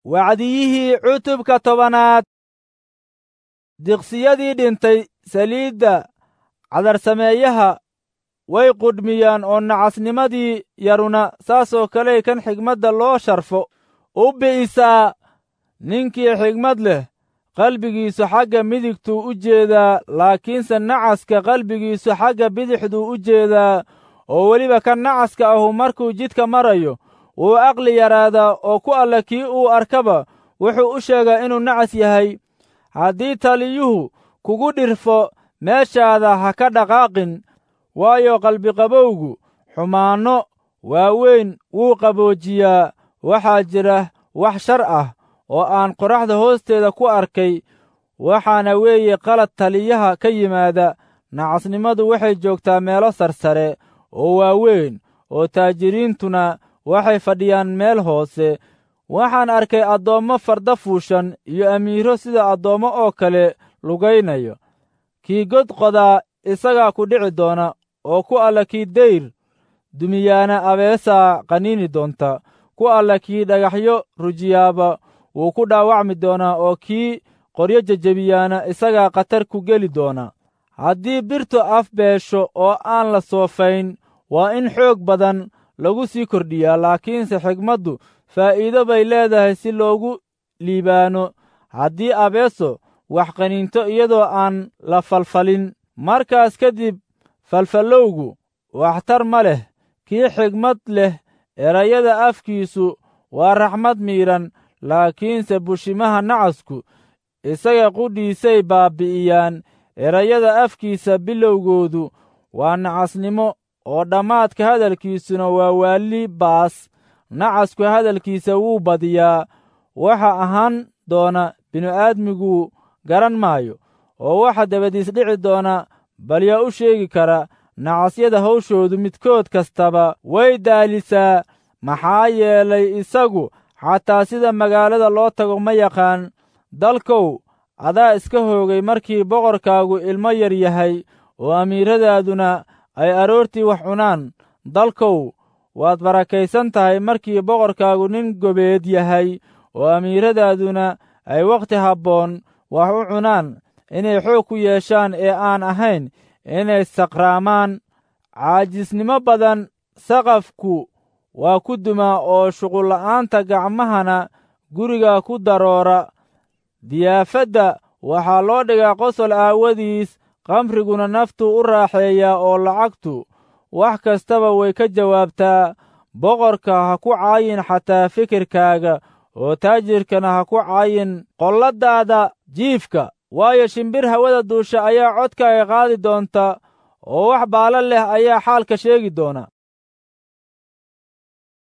wacdiyihii cutubka tobanaad diqsiyadii dhintay saliidda cadarsameeyaha way qudhmiyaan oo nacasnimadii yaruna saasoo kaley kan xigmadda loo sharfo u bi'isaa ninkii xigmad leh qalbigiisu xagga midigtuu u jeedaa laakiinse nacaska qalbigiisu xagga bidixduu u jeedaa oo weliba kan nacaska ahu markuu jidka marayo wuu aqli yaraadaa oo ku alla kii uu arkaba wuxuu u sheegaa inuu nacas yahay haddii taliyuhu kugu dhirfo meeshaada ha ka dhaqaaqin waayo qalbiqabowgu xumaanno waaweyn wuu qaboojiyaa waxaa jira wax shar ah oo aan qoraxda hoosteeda ku arkay waxaana weeye qalad taliyaha ka yimaada nacasnimadu waxay joogtaa meelo sarsare oo waaweyn oo taajiriintuna waxay fadhiyaan meel hoose waxaan arkay addoommo farda fuushan iyo amiiro sida addoommo oo kale lugaynayo kii god qodaa isagaa ku dhici doona oo ku alla kii dayr dumiyaana abeesaa qaniini doonta ku alla kii dhagaxyo rujiyaaba wuu ku dhaawacmi doonaa oo kii qoryo jejebiyaana isagaa khatar ku geli doona haddii birtu af beesho oo aan la soofayn waa in xoog badan lagu sii kordhiyaa laakiinse xigmaddu faa'iido bay leedahay si loogu liibaano haddii abeeso wax qaniinto iyadoo aan la falfalin markaas kadib falfallowgu waxtar ma leh kii xigmad leh erayada afkiisu waa raxmad miidhan laakiinse bushimaha nacasku isaga qudhiisay baabbi'iyaan erayada afkiisa bilowgoodu waa nacasnimo oo dhammaadka hadalkiisuna waa waalli baas nacasku hadalkiisa wuu badiyaa waxa ahaan doona binu-aadmigu garan maayo oo waxa dabadiis dhici doona bal yaa u sheegi kara nacasyada hawshoodu midkood kastaba way daalisaa maxaa yeelay isagu xataa sida magaalada loo tago ma yaqaan dalkow adaa iska hoogay markii boqorkaagu ilmo yar yahay oo amiiradaaduna ay aroortii wax cunaan dalkow waad barakaysan tahay markii boqorkaagu nin gobeed yahay oo amiiradaaduna ay wakhti habboon wax u cunaan inay xoog ku yeeshaan ee aan ahayn inay saqraamaan caajisnimo badan saqafku waa ku dumaa oo shuqulla'aanta gacmahana guriga ku daroora diyaafadda waxaa loo dhigaa qosol aawadiis qamriguna naftuu u raaxeeyaa oo lacagtu wax kastaba way ka jawaabtaa boqorka ha ku caayin xataa fikirkaaga oo taajirkana ha ku caayin qolladaada jiifka waayo shimbir hawada duusha ayaa codkaaga qaadi doonta oo wax baala leh ayaa xaalka sheegi doona